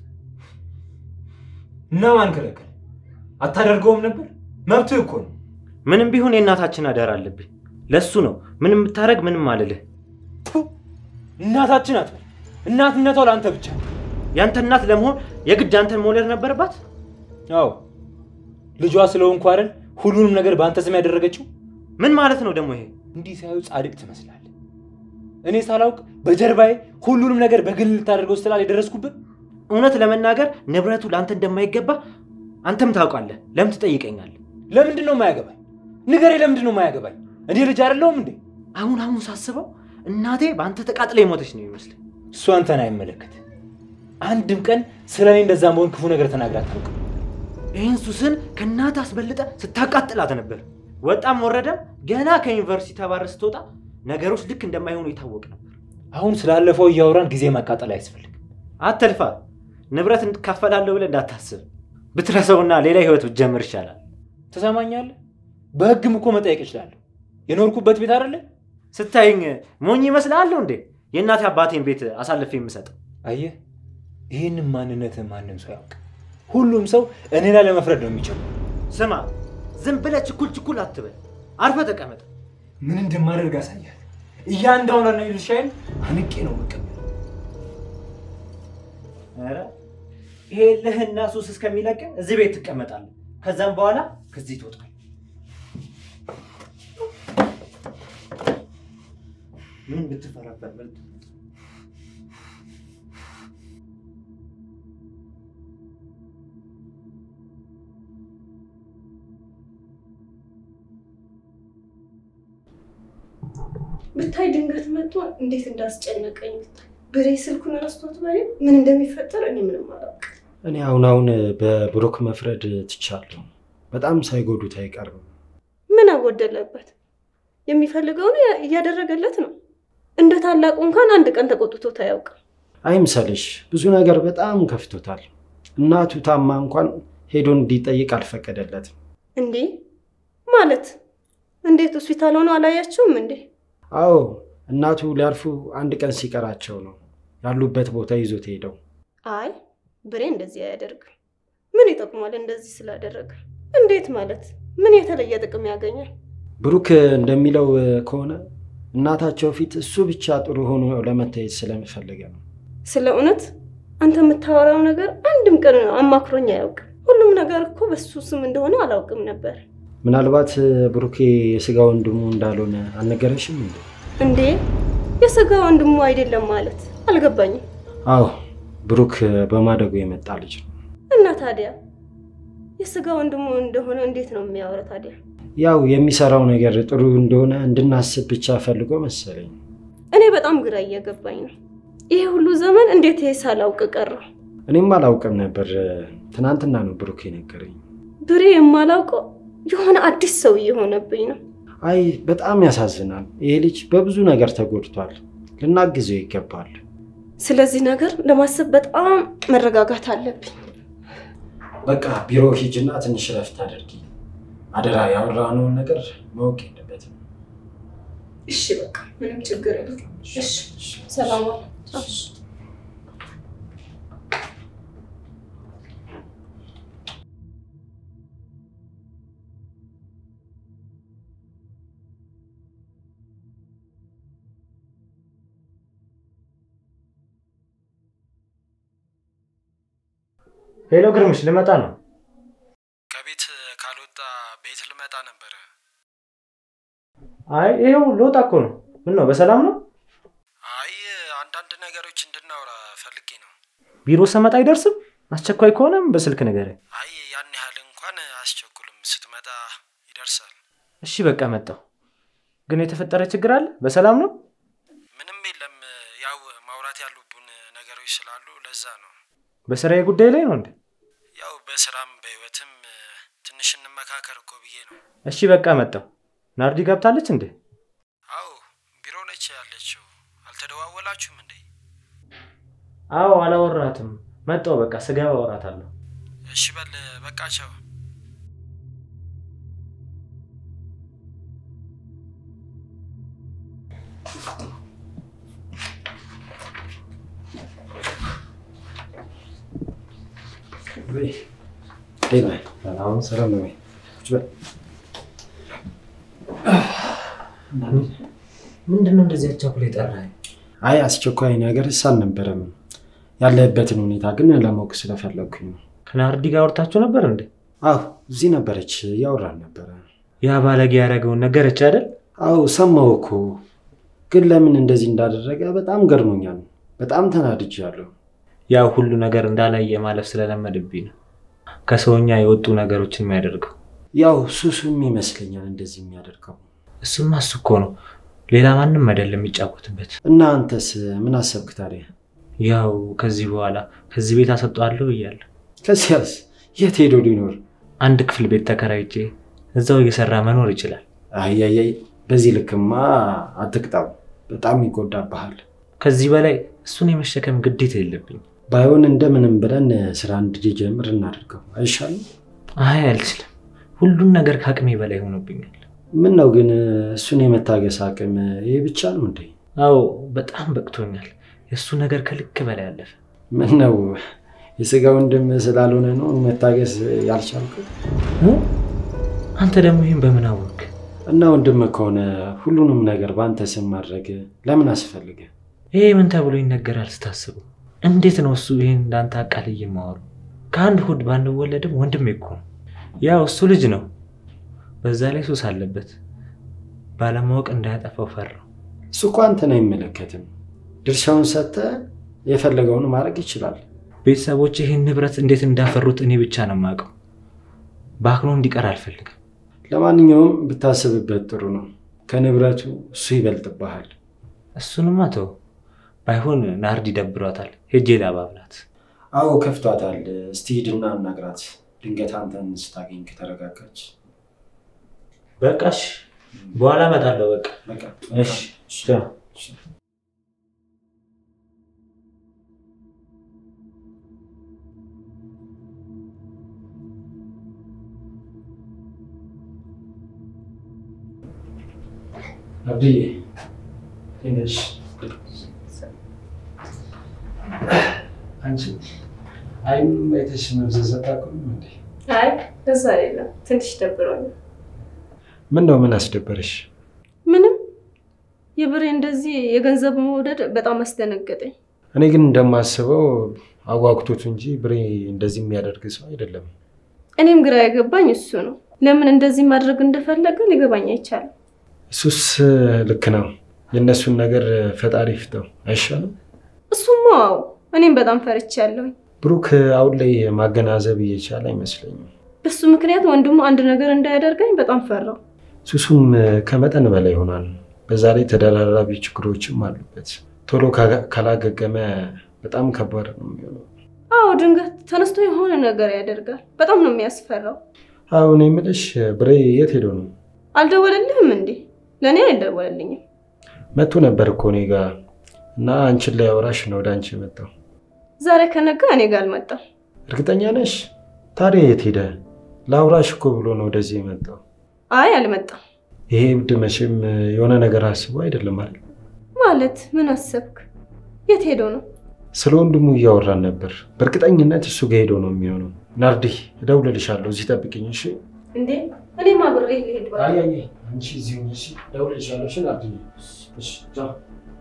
እና ማን ከለከለ? አታደርገውም ነበር? መብትህ እኮ ነው። ምንም ቢሆን የእናታችን አደራ አለብኝ። ለሱ ነው ምንም ብታደርግ ምንም አልልህ። ቱ እናታችን አትበል። እናትነቷ ለአንተ ብቻ ነው። ያንተ እናት ለመሆን የግድ አንተን መውለድ ነበረባት? አዎ ልጇ ስለሆንኩ አይደል ሁሉንም ነገር በአንተ ስም ያደረገችው። ምን ማለት ነው ደግሞ ይሄ? እንዲህ ሳዩ ጻድቅ ትመስላለህ። እኔ ሳላውቅ በጀርባዬ ሁሉንም ነገር በግል ልታደርገው ስትላል የደረስኩብን እውነት ለመናገር ንብረቱ ለአንተ እንደማይገባ አንተም ታውቃለህ። ለምን ትጠይቀኛለህ? ለምንድን ነው የማያገባኝ? ንገሬ፣ ለምንድን ነው የማያገባኝ? እኔ ልጅ አይደለሁም እንዴ? አሁን አሁን ሳስበው እናቴ በአንተ ተቃጥላ የሞተች ነው ይመስል። እሱ አንተን አይመለከት። አንድም ቀን ስለ እኔ እንደዛ መሆን ክፉ ነገር ተናግራ አታውቅም። ይህን ሱስን ከእናት አስበልጠ ስታቃጥላት ነበር። ወጣም ወረደም ገና ከዩኒቨርሲቲ ተባረ ስትወጣ ነገሮች ልክ እንደማይሆኑ ይታወቅ ነበር። አሁን ስላለፈው እያወራን ጊዜ ማቃጠል አያስፈልግም። አትልፋ። ንብረት እንካፈላለሁ ብለህ እንዳታስብ። ብትረሰውና ሌላ ህይወት ብትጀምር ይሻላል። ትሰማኛለህ? በህግም እኮ መጠየቅ እችላለሁ። የኖርኩበት ቤት አይደለ? ስታይኝ ሞኝ ይመስልሃለሁ እንዴ? የእናቴ አባቴን ቤት አሳልፌ የምሰጠው አየህ፣ ይህንን ማንነትህ ማንም ሰው ያውቅ። ሁሉም ሰው እኔ ላይ ለመፍረድ ነው የሚችለው። ስማ፣ ዝም ብለህ ችኩል ችኩል አትበል። አርፈ ተቀመጥ። ምን እንደማደርግ አሳያል። እያንዳንዷን ድርሻዬን አንቄ ነው መቀበል። ኧረ ይሄ ልህና ሱስ እስከሚለቅ እዚህ ቤት ትቀመጣለህ። ከዛም በኋላ ከዚህ ትወጣል። ምን ብትፈራበት በልጥ ብታይ ድንገት መጥቶ እንዴት እንዳስጨነቀኝ ብታይ። ብሬ ስልኩን ረስቶት በሬ ምን እንደሚፈጠር እኔ ምንም አላውቅም። እኔ አሁን አሁን በብሩክ መፍረድ ትቻለሁ። በጣም ሳይጎዱት አይቀርም። ምን አጎደለበት? የሚፈልገውን እያደረገለት ነው። እንደ ታላቁ እንኳን አንድ ቀን ተቆጥቶት አያውቅም። አይምሰልሽ፣ ብዙ ነገር በጣም ከፍቶታል። እናቱ ታማ እንኳን ሄዶ እንዲጠይቅ አልፈቀደለትም። እንዴ ማለት እንዴት ሆስፒታል ሆኖ አላያችሁም እንዴ? አዎ እናቱ ሊያርፉ አንድ ቀን ሲቀራቸው ነው ያሉበት ቦታ ይዞት ሄደው። አይ ብሬ እንደዚህ አያደርግም። ምን ይጠቅሟል እንደዚህ ስላደረገ? እንዴት ማለት ምን የተለየ ጥቅም ያገኛል? ብሩክ እንደሚለው ከሆነ እናታቸው ፊት እሱ ብቻ ጥሩ ሆኖ ለመታየት ስለሚፈልገ ነው። ስለ እውነት አንተ የምታወራው ነገር አንድም ቀን አማክሮኝ አያውቅም። ሁሉም ነገር እኮ በሱ ስም እንደሆነ አላውቅም ነበር። ምናልባት ብሩኬ የስጋ ወንድሙ እንዳልሆነ አልነገረሽም እንዴ? እንዴ የስጋ ወንድሙ አይደለም ማለት አልገባኝም። አዎ ብሩክ በማደጉ የመጣ ልጅ ነው። እና ታዲያ የስጋ ወንድሙ እንደሆነ እንዴት ነው የሚያወራ ታዲያ? ያው የሚሰራው ነገር ጥሩ እንደሆነ እንድናስብ ብቻ ፈልጎ መሰለኝ። እኔ በጣም ግራ እየገባኝ ነው። ይሄ ሁሉ ዘመን እንዴት ይሄ ሳላውቅ ቀረው? እኔም አላውቅም ነበር። ትናንትና ነው ብሩክ የነገረኝ። ብሬ የማላውቀው የሆነ አዲስ ሰው እየሆነብኝ ነው። አይ በጣም ያሳዝናል። ይሄ ልጅ በብዙ ነገር ተጎድቷል። ልናግዘው ይገባል። ስለዚህ ነገር ለማሰብ በጣም መረጋጋት አለብኝ። በቃ ቢሮ ሂጅና ትንሽ ረፍት አድርጊ። አደራ ያወራነውን ነገር ማወቅ የለበትም። እሺ በቃ ምንም ችግር የለም። እሺ ሰላም ዋል። እሺ ሄሎ ግርምሽ፣ ልመጣ ነው። ከቤት ካልወጣ ቤት ልመጣ ነበረ። አይ ይሄው ልወጣ እኮ ነው። ምን ነው በሰላም ነው? አይ አንዳንድ ነገሮች እንድናወራ ፈልጌ ነው። ቢሮ ስመጣ አይደርስም? አስቸኳይ ከሆነም በስልክ ንገረኝ። አይ ያን ያህል እንኳን አያስቸኩልም። ስትመጣ ይደርሳል። እሺ በቃ መጣሁ። ግን የተፈጠረ ችግር አለ? በሰላም ነው? ምንም የለም። ያው ማውራት ያሉብን ነገሮች ስላሉ ለዛ ነው። በስራዬ ጉዳይ ላይ ነው እንዴ? ያው በስራም በህይወትም ትንሽ እንመካከር እኮ ብዬ ነው። እሺ በቃ መጣሁ። ናርዲ ገብታለች እንዴ? አዎ ቢሮ ነች ያለችው። አልተደዋወላችሁም እንዴ? አዎ አላወራትም። መጣሁ በቃ ስገባ አወራታለሁ። እሺ በል በቃ ቻው። ሰላም ነው ወይ? ምንድን ነው እንደዚህ አቻኩላ የጠራኸኝ? አይ አስቸኳይ ነገርስ አልነበረም። ያለህበትን ሁኔታ ግን ለማወቅ ስለፈለግኩኝ ነው። ከናርዲ ጋር አውርታችሁ ነበር እንዴ? አዎ እዚህ ነበረች፣ እያወራን ነበረ። ያ ባለጌ ያደረገውን ነገረች አይደል? አዎ ሰማሁ እኮ፣ ግን ለምን እንደዚህ እንዳደረገ በጣም ገርሞኛል። በጣም ተናድጃለሁ። ያው ሁሉ ነገር እንዳላየ ማለፍ ስለለመድብኝ ነው ከሰውኛ የወጡ ነገሮችን የሚያደርገው። ያው ሱሱም ይመስለኛል እንደዚህ የሚያደርገው። እሱማ እሱ እኮ ነው፣ ሌላ ማንም አይደለም የሚጫወትበት። እና አንተስ ምን አሰብክ ታዲያ? ያው ከዚህ በኋላ ከዚህ ቤት አሰጠዋለሁ እያለሁ ከዚያስ የት ሄዶ ሊኖር? አንድ ክፍል ቤት ተከራይቼ እዛው እየሰራ መኖር ይችላል። አያያይ በዚህ ልክማ አትቅጣው፣ በጣም ይጎዳብሃል። ከዚህ በላይ እሱን የመሸከም ግዴታ የለብኝ። ባይሆን እንደምንም ብለን ስራ እንድጀምር እናደርገው አይሻልም? አይ አልችልም፣ ሁሉን ነገር ከአቅሜ በላይ ሆኖብኛል። ምን ነው ግን እሱን የመታገስ አቅም ይህ ብቻ ነው እንዴ? አዎ በጣም በቅቶኛል። የእሱ ነገር ከልክ በላይ አለፈ። ምን ነው የስጋ ወንድም ስላልሆነ ነው መታገስ ያልቻልከው? አንተ ደግሞ ይህን በምን አወቅ? እና ወንድም ከሆነ ሁሉንም ነገር በአንተ ስም ማድረግ ለምን አስፈልገ? ይሄ ምን ተብሎ ይነገራል ስታስቡ? እንዴት ነው እሱ ይህን እንዳንተ አቃልዬ የማወሩ? ከአንድ ሆድ ባንወለድም ወንድሜ እኮ ነው። ያው እሱ ልጅ ነው፣ በዛ ላይ ሱስ አለበት። ባለማወቅ እንዳያጠፋው ፈራው። እሱ እኮ አንተን አይመለከትም። ድርሻውን ሰጥተህ የፈለገውን ማድረግ ይችላል። ቤተሰቦች ይህን ንብረት እንዴት እንዳፈሩት እኔ ብቻ ነው የማውቀው። ባክኖ እንዲቀር አልፈልግም። ለማንኛውም ብታስብበት ጥሩ ነው። ከንብረቱ እሱ ይበልጥብሃል። እሱንማ ተው። ባይሆን ናርዲ ደብሯታል፣ ሄጄ ላባብላት። አዎ ከፍቷታል። እስቲ ሂድና አናግራት። ድንገት አንተን ስታገኝ ከተረጋጋች በቃሽ፣ በኋላ እመጣለሁ። በቃ በቃ እሺ፣ ቻው። አብድዬ ትንሽ አንቺ አይን አይተሽ መብዘዝ አታውቅም እንዴ? አይ እዛ አይደለም፣ ትንሽ ደብሮኛል። ምን ነው ምን አስደበረሽ? ምንም የብሬ እንደዚህ የገንዘብ መውደድ በጣም አስደነገጠኝ። እኔ ግን እንደማስበው አጓጉቶት እንጂ ብሬ እንደዚህ የሚያደርግ ሰው አይደለም። እኔም ግራ የገባኝ እሱ ነው። ለምን እንደዚህ ማድረግ እንደፈለገ ሊገባኝ አይቻልም። እሱስ ልክ ነው። የእነሱን ነገር ፈጣሪ ፍተው አይሻልም? እሱማ አዎ፣ እኔም በጣም ፈርቻለሁኝ። ብሩክ አሁን ላይ ማገናዘብ እየቻለ አይመስለኝም። በሱ ምክንያት ወንድሙ አንድ ነገር እንዳያደርገኝ በጣም ፈራው። ሱሱም ከመጠን በላይ ይሆናል። በዛ ላይ ተደራራቢ ችግሮችም አሉበት። ቶሎ ካ- ካላገገመ በጣም ከባድ ነው የሚሆነው። አዎ፣ ድንገት ተነስቶ የሆነ ነገር ያደርጋል። በጣም ነው የሚያስፈራው። አሁን የምልሽ ብሬ የት ሄዶ ነው? አልደወለልህም እንዴ? ለእኔ አልደወለልኝም። መጥቶ ነበር እኮ እኔ ጋ እና አንቺን ላይ አውራሽ ነው ወደ አንቺ የመጣው። ዛሬ ከነጋ እኔ ጋር አልመጣም። እርግጠኛ ነሽ? ታዲያ የት ሄደ? ለአውራሽ እኮ ብሎ ነው ወደዚህ የመጣው። አይ አልመጣም። ይሄ እብድ መቼም የሆነ ነገር አስቦ አይደለም አይደል? ማለት ምን አሰብክ? የት ሄዶ ነው? ስለ ወንድሙ እያወራን ነበር። በእርግጠኝነት እሱ ጋ ሄዶ ነው የሚሆነው። ናርዲ እደውልልሻለሁ፣ እዚህ ጠብቅኝ እሺ? እንዴ እኔም አብሬ ልሄድ ባለ አይ አይ አንቺ እዚህ ሁኚ እሺ? እደውልልሻለሁ እሺ? ናርዲ እሺ፣ ቻው።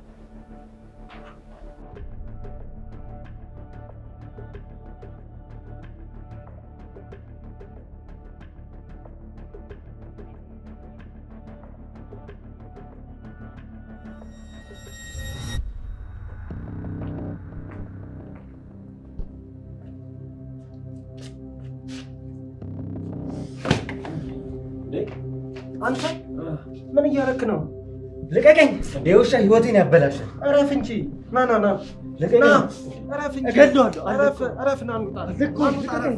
አንተ ምን እያደረክ ነው? ልቀቀኝ! የውሻ ህይወቴን ያበላሻል። እረፍ እንጂ ና ና ና ልቀቀኝ! ና እረፍ እንጂ እገድለዋለሁ። እረፍ እረፍ ና እንውጣ ልቀቀኝ!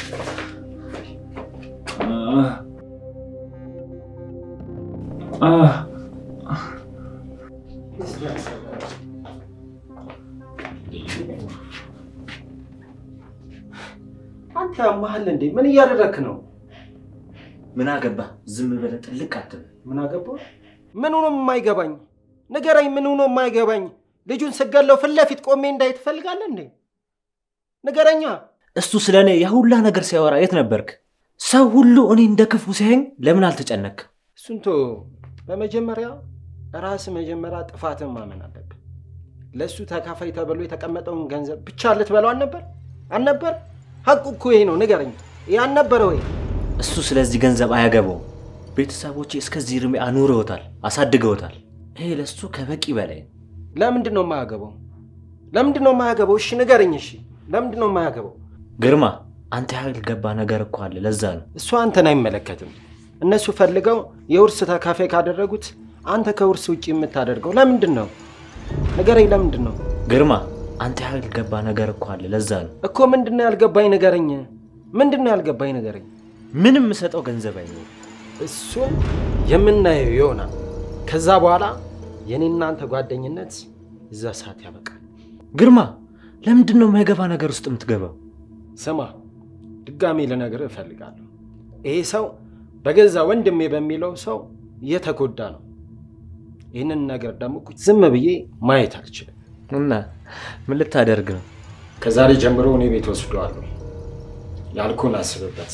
አንተ ያማሃል እንዴ? ምን እያደረክ ነው? ምን አገባ? ዝም ብለህ ጥልቅ አትበል። ምን አገባ? ምን ሆኖ የማይገባኝ ንገረኝ። ምን ሆኖ የማይገባኝ ልጁን ስገለው ፊት ለፊት ቆሜ እንዳይ ትፈልጋለህ እንዴ? ንገረኛ። እሱ ስለ እኔ የሁላ ነገር ሲያወራ የት ነበርክ? ሰው ሁሉ እኔ እንደ ክፉ ሲያየኝ ለምን አልተጨነክ? እሱን ቶ በመጀመሪያ ራስ መጀመሪያ ጥፋትን ማመን አለብህ። ለእሱ ተካፋይ ተብሎ የተቀመጠውን ገንዘብ ብቻ ልትበለው አልነበር አልነበር? ሀቁ እኮ ይሄ ነው። ንገረኝ፣ ይህ አልነበረ ወይ? እሱ ስለዚህ ገንዘብ አያገባውም። ቤተሰቦቼ እስከዚህ እድሜ አኑረውታል፣ አሳድገውታል። ይሄ ለእሱ ከበቂ በላይ ነው። ለምንድን ነው የማያገባው? ለምንድን ነው የማያገባው? እሺ ንገረኝ። እሺ ለምንድን ነው የማያገባው? ግርማ፣ አንተ ያልገባ ነገር እኮ አለ። ለዛ ነው እሱ አንተን አይመለከትም። እነሱ ፈልገው የውርስ ተካፋይ ካደረጉት አንተ ከውርስ ውጭ የምታደርገው ለምንድን ነው? ንገረኝ፣ ለምንድን ነው ግርማ፣ አንተ ያልገባ ነገር እኮ አለ። ለዛ ነው እኮ ምንድን ነው ያልገባኝ? ንገረኝ። ምንድን ነው ያልገባኝ? ንገረኝ። ምንም የምሰጠው ገንዘብ አይኖርም። እሱን የምናየው ይሆናል። ከዛ በኋላ የኔ እናንተ ጓደኝነት እዛ ሰዓት ያበቃል። ግርማ፣ ለምንድን ነው የማይገባ ነገር ውስጥ የምትገባው? ስማ፣ ድጋሜ ልነግርህ እፈልጋለሁ። ይሄ ሰው በገዛ ወንድሜ በሚለው ሰው እየተጎዳ ነው። ይህንን ነገር ደግሞ ዝም ብዬ ማየት አልችልም። እና ምን ልታደርግ ነው? ከዛሬ ጀምሮ እኔ ቤት ወስደዋለሁ። ያልኩን አስብበት።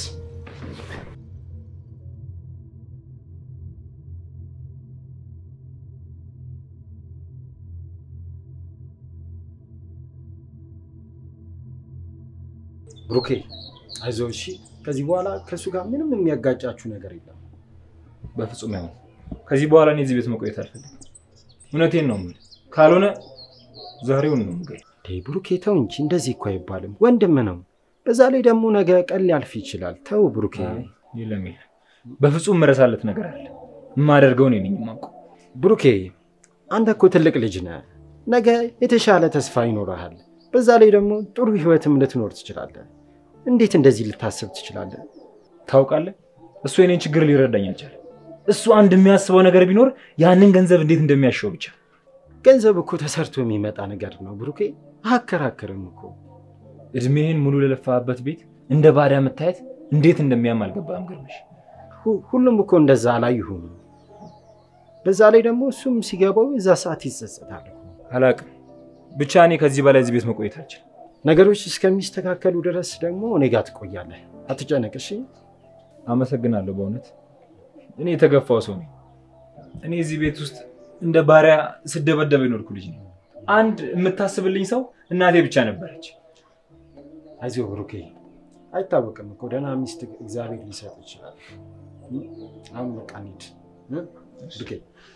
ብሩኬ አይዞህ እሺ። ከዚህ በኋላ ከእሱ ጋር ምንም የሚያጋጫችሁ ነገር የለም። በፍጹም አይሆን። ከዚህ በኋላ እኔ እዚህ ቤት መቆየት አልፈልግም። እውነቴን ነው የምልህ። ካልሆነ ዛሬውን ነው የምገለው። እንዴ ብሩኬ ተው እንጂ እንደዚህ እኮ አይባልም። ወንድም ነው። በዛ ላይ ደግሞ ነገ ቀን ሊያልፍ ይችላል። ተው ብሩኬ። የለም የለም፣ በፍጹም መረሳለት ነገር አለ። የማደርገው እኔ ነኝ የማውቀው። ብሩኬ አንተ እኮ ትልቅ ልጅ ነህ። ነገ የተሻለ ተስፋ ይኖረሃል። በዛ ላይ ደግሞ ጥሩ ህይወትም ልትኖር ትችላለህ። እንዴት እንደዚህ ልታስብ ትችላለህ? ታውቃለህ፣ እሱ የኔን ችግር ሊረዳኝ አልቻለም። እሱ አንድ የሚያስበው ነገር ቢኖር ያንን ገንዘብ እንዴት እንደሚያሸው ብቻ። ገንዘብ እኮ ተሰርቶ የሚመጣ ነገር ነው ብሩኬ። አከራክርም እኮ እድሜህን ሙሉ ለለፋበት ቤት እንደ ባዳ መታየት እንዴት እንደሚያም አልገባም ግርምሽ። ሁ- ሁሉም እኮ እንደዛ አላየሁም። በዛ ላይ ደግሞ እሱም ሲገባው የዛ ሰዓት ይጸጸታል እኮ። አላቅም ብቻ እኔ ከዚህ በላይ እዚህ ቤት መቆየት አልችልም። ነገሮች እስከሚስተካከሉ ድረስ ደግሞ እኔ ጋር ትቆያለህ። አትጨነቅ እሺ። አመሰግናለሁ በእውነት እኔ የተገፋው ሰው ነኝ። እኔ እዚህ ቤት ውስጥ እንደ ባሪያ ስደበደበ የኖርኩ ልጅ ነኝ። አንድ የምታስብልኝ ሰው እናቴ ብቻ ነበረች። አይዞህ ብሩኬ፣ አይታወቅም እኮ ደህና ሚስት እግዚአብሔር ሊሰጥ ይችላል። አሁን በቃ እንሂድ እ? ብሩኬ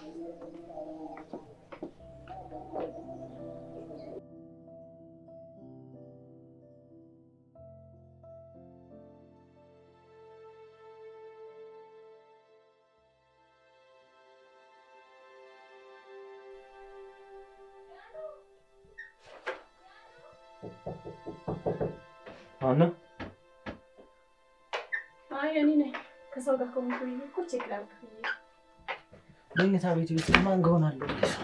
አሁን አይ እኔ ነኝ ከሰው ጋር ከሆንኩ ብዬ እኮ ቼክ ላድርግ ብዬ ነው። መኝታ ቤት ውስጥ ማን ጋር ሆናለሁ?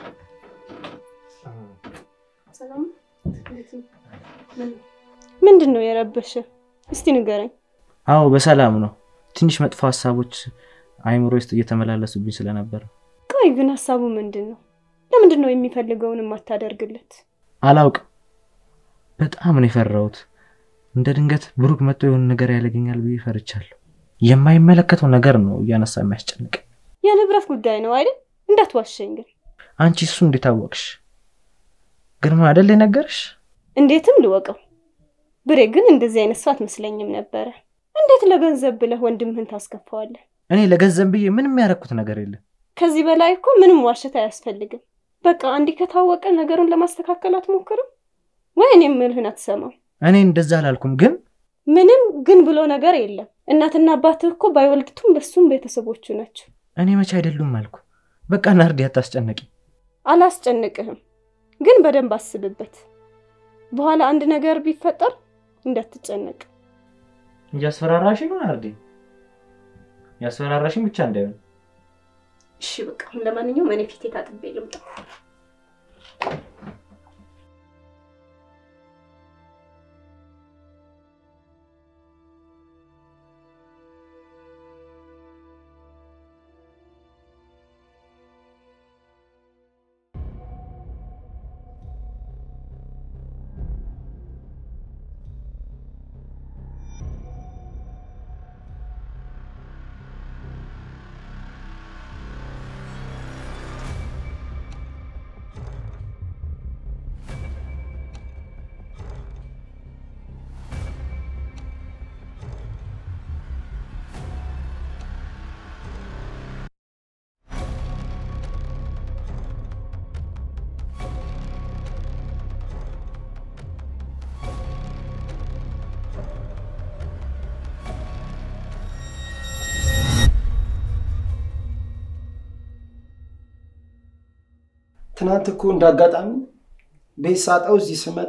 ሰላም ነው? እንዴት ነው? ምን ምንድን ነው የረበሸ? እስቲ ንገረኝ። አዎ በሰላም ነው። ትንሽ መጥፎ ሀሳቦች አይምሮ ውስጥ እየተመላለሱብኝ ስለነበር ቆይ ግን ሀሳቡ ምንድን ነው? ለምንድን ነው የሚፈልገውን የማታደርግለት? አላውቅም። በጣም ነው የፈራሁት። እንደ ድንገት ብሩክ መጥቶ የሆነ ነገር ያደርገኛል ብዬ ፈርቻለሁ። የማይመለከተው ነገር ነው እያነሳ የሚያስጨንቅ። የንብረት ጉዳይ ነው አይደል? እንዳትዋሸኝ ግን። አንቺ እሱ እንዴት አወቅሽ? ግርማ አይደል የነገርሽ? እንዴትም ልወቀው። ብሬ ግን እንደዚህ አይነት ሰው አትመስለኝም ነበረ። እንዴት ለገንዘብ ብለህ ወንድምህን ታስከፋዋለህ? እኔ ለገንዘብ ብዬ ምንም ያደረኩት ነገር የለም። ከዚህ በላይ እኮ ምንም ዋሸት አያስፈልግም። በቃ እንዲህ ከታወቀ ነገሩን ለማስተካከል አትሞክርም ወይ? እኔ የምልህን አትሰማም። እኔ እንደዛ አላልኩም፣ ግን ምንም ግን ብሎ ነገር የለም። እናትና አባትህ እኮ ባይወልድቱም ለሱም ቤተሰቦቹ ናቸው። እኔ መቼ አይደሉም አልኩ። በቃ ናርዲ አታስጨነቂ። አላስጨንቅህም፣ ግን በደንብ አስብበት። በኋላ አንድ ነገር ቢፈጠር እንዳትጨነቅ። እያስፈራራሽ ነው ናርዲ፣ ያስፈራራሽኝ ብቻ እንዳይሆን። እሺ በቃ አሁን ለማንኛውም እኔ ፊቴ ታጥቤ ልምጣ። ትናንት እኮ እንደ አጋጣሚ ቤት ሳጣው እዚህ ስመጣ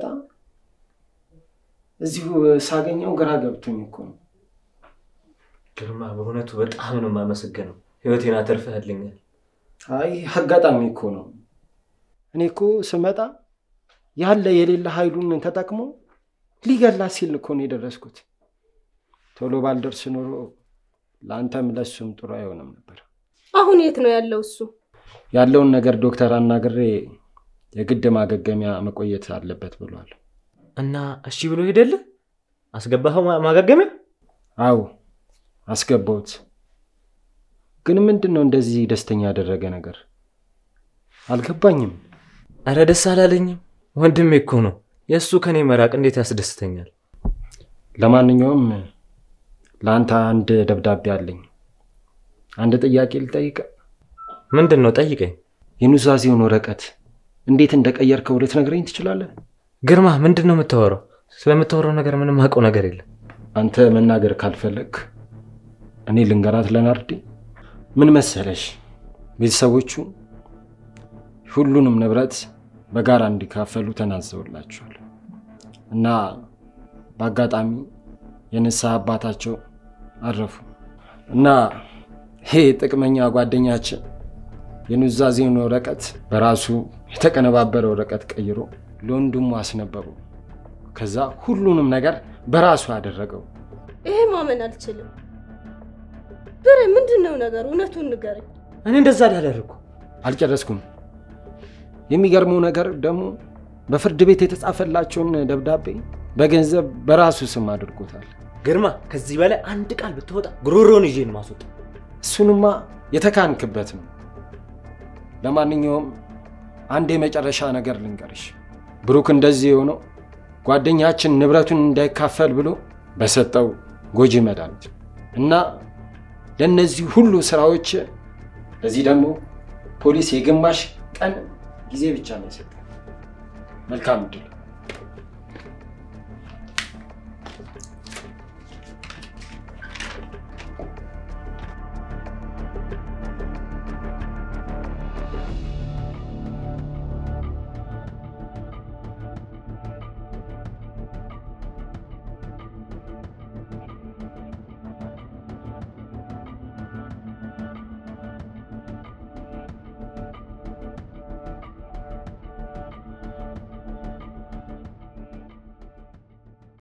እዚሁ ሳገኘው ግራ ገብቶኝ እኮ ነው። ግርማ፣ በእውነቱ በጣም ነው የማመሰግነው። ህይወቴን አተርፈህልኛል። አይ አጋጣሚ እኮ ነው። እኔ እኮ ስመጣ ያለ የሌለ ኃይሉን ተጠቅሞ ሊገላት ሲል እኮ ነው የደረስኩት። ቶሎ ባልደርስ ኖሮ ለአንተም ለሱም ጥሩ አይሆንም ነበር። አሁን የት ነው ያለው እሱ? ያለውን ነገር ዶክተር አናግሬ የግድ ማገገሚያ መቆየት አለበት ብሏል። እና እሺ ብሎ ሄደልህ? አስገባኸው ማ- ማገገሚያ? አዎ አስገባሁት። ግን ምንድን ነው እንደዚህ ደስተኛ ያደረገ ነገር አልገባኝም። እረ ደስ አላለኝም። ወንድሜ እኮ ነው። የእሱ ከኔ መራቅ እንዴት ያስደስተኛል። ለማንኛውም ለአንተ አንድ ደብዳቤ አለኝ። አንድ ጥያቄ ልጠይቅ። ምንድን ነው? ጠይቀኝ። የኑዛዜውን ወረቀት እንዴት እንደቀየርከው ልትነግረኝ ትችላለህ? ግርማ፣ ምንድን ነው የምታወራው? ስለምታወራው ነገር ምንም አውቀው ነገር የለም። አንተ መናገር ካልፈለግ እኔ ልንገራት ለናርዲ። ምን መሰለሽ፣ ቤተሰቦቹ ሁሉንም ንብረት በጋራ እንዲካፈሉ ተናዘውላቸዋል እና በአጋጣሚ የንስሐ አባታቸው አረፉ እና ይሄ ጥቅመኛ ጓደኛችን የኑዛዜውን ወረቀት በራሱ የተቀነባበረ ወረቀት ቀይሮ ለወንድሙ አስነበሩ። ከዛ ሁሉንም ነገር በራሱ አደረገው። ይሄ ማመን አልችልም። ብሬ ምንድን ነው ነገሩ? እውነቱን ንገረኝ። እኔ እንደዛ አላደረግኩ። አልጨረስኩም። የሚገርመው ነገር ደግሞ በፍርድ ቤት የተጻፈላቸውን ደብዳቤ በገንዘብ በራሱ ስም አድርጎታል። ግርማ፣ ከዚህ በላይ አንድ ቃል ብትወጣ ጉሮሮን ይዤን ማስወጣ። እሱንማ የተካንክበት ነው። ለማንኛውም አንድ የመጨረሻ ነገር ልንገርሽ። ብሩክ እንደዚህ የሆነው ጓደኛችን ንብረቱን እንዳይካፈል ብሎ በሰጠው ጎጂ መድኃኒት እና ለእነዚህ ሁሉ ስራዎች ለዚህ ደግሞ ፖሊስ የግማሽ ቀን ጊዜ ብቻ ነው የሰጠው። መልካም እድል።